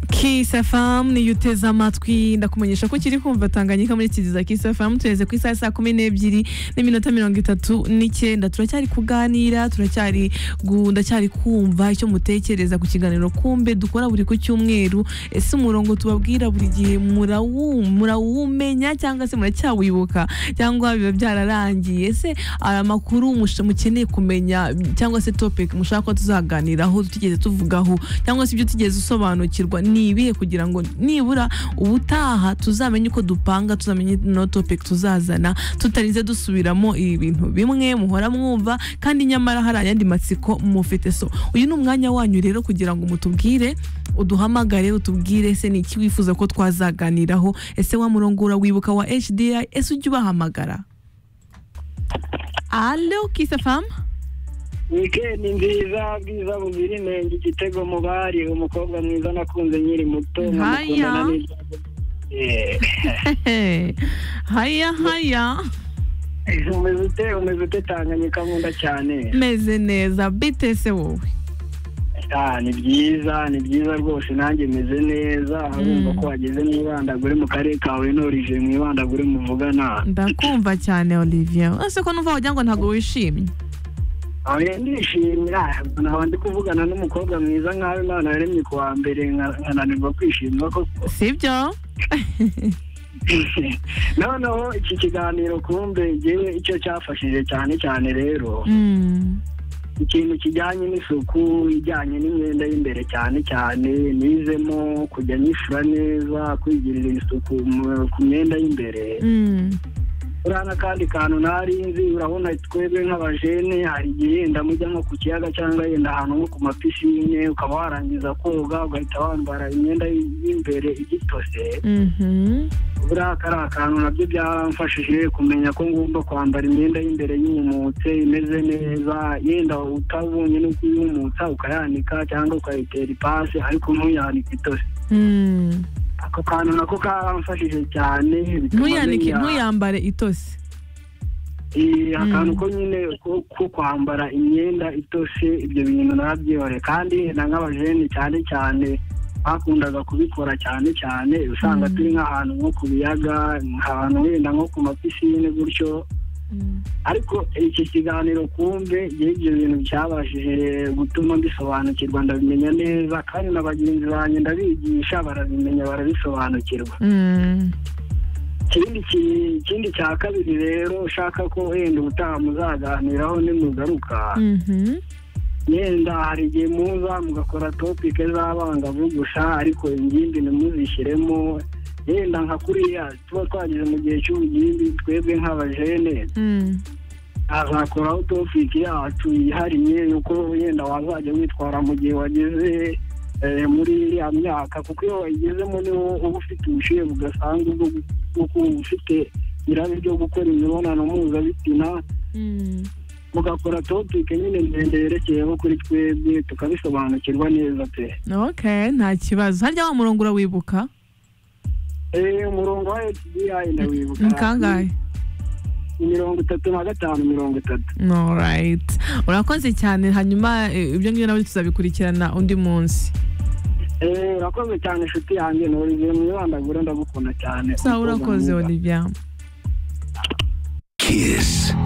kisafamu niyo uteze amatwi ndakumenyesha ko ukiri kumva tanganyika muri kiziza kisafamu tugeze ku isaha saa kumi n'ebyiri n'iminota mirongo itatu n'icyenda turacyari kuganira turacyari gu- ndacyari kumva icyo mutekereza ku kiganiro kumbe dukora buri ku cyumweru ese umurongo tubabwira buri gihe murawu- murawumenya cyangwa se muracyawibuka cyangwa biba byararangiye ese hari amakuru mush- mukeneye kumenya cyangwa se topic mushaka ko tuzaganiraho tutigeze tuvugaho cyangwa se ibyo utigeze usobanukirwa ni ibihe kugira ngo nibura ubutaha tuzamenye uko dupanga tuzamenye no topic tuzazana tutarinze dusubiramo ibi bintu bimwe muhora mwumva kandi nyamara hari ayandi matsiko mufite so uyu ni umwanya wanyu rero kugira ngo mutubwire uduhamagare utubwire ese ni iki wifuza ko twazaganiraho ese wa murongora wibuka wa HDI ese ujye ubahamagara Allo kisafamu wikendi nziza bwiza buzira inenge igitego mu bari umukobwa mwiza nakunze nkiri muto Haya. nkamukundana n'ijambo Eh, haya haya umeze ute umeze ute tanganyika nkunda cyane meze neza bite se wowe Ah, ni byiza ni byiza rwose nanjye meze neza urumva ko wageze mu ibandagure mu karere kawe ntorije mu ibandagure muvugana ndakumva cyane olivier ese ko numva wagira ngo ntabwo wishimye oya ndishimira naba ndi kuvugana n'umukobwa mwiza nkawe imana yaremye ku wa mbere nka- nkananirwa kwishima koko sibyo noneho iki kiganiro kumbe ngewe icyo cyafashije cyane cyane rero Mm. ikintu kijyanye n'isuku ijyanye n'imyenda y'imbere cyane cyane nizemo kujya nyifura neza kwigirira isuku mu- ku myenda y'imbereye Mm. uriya n'akandi kantu ntari nzi urabona twebwe nk'abajene hari igihe yenda mujya nko ku kiyaga cyangwa yenda ahantu nko ku mapisine ukaba warangiza koga ugahita wambara imyenda y'imbere igitose Mhm. buriya kari akantu nabyo byamfashije kumenya ko ngomba kwambara imyenda y'imbere yumumutse imeze neza yenda utabonye no kuyumutsa ukayanika cyangwa ukayitera ipasi ariko ntuyanike itose Mm. ako kantu nako karamfashije cyane bituma ntuyanike menya- ntuyambare itose Eh, Mm. akantu ko nyine ko ko kwambara imyenda itoshe ibyo bintu narabyihore kandi na nk'abajene cyane cyane bakundaga kubikora cyane cyane usanga Mm. turi nk'ahantu nko ku biyaga ahantu wenda nko ku mapisine gutyo Mm. ariko iki kiganiro kumbe njyewe ibyo bintu byabashije gutuma mbisobanukirwa ndabimenya neza kandi na bagenzi banjye ndabigisha barabimenya barabisobanukirwa Mm. ikindi ki- ikindi cya kabiri rero ushaka ko wenda ubutaha muzaganiraho nimugaruka Mhm. yenda hari igihe muza mugakora topike z'abangavu gusa ariko ingimbi ntimuzishyiremo yenda nka kuriya tuba twageze mu gihe cy'ubugimbi twebwe nk'abajene Mm. azakoraho topiki yacu yihariye yuko wenda wazajya witwara mu gihe wageze eh, muri iriya myaka kuko iyo wayigezemo niho uba ufite ubushyuhe budasanzwe bwo gu- bwo kuba ufite irari ryo gukora imibonano mpuzabitsina Mm. mugakora topike nyine ndende yerekeyeho kuri twebwe tukabisobanukirwa neza pe okay nta kibazo harya wa murongo urawibuka Eh, umurongo wa HDI ndawibuka ni kangahe Ni mirongo itatu na gatanu mirongo itatu alright urakoze cyane hanyuma eh, ibyo ngibyo nabyo tuzabikurikirana undi munsi Eh, urakoze cyane inshuti yanjye nurize mu ibandagura ndagukunda cyane sawa urakoze Umukobwa mwiza. olivier Kiss.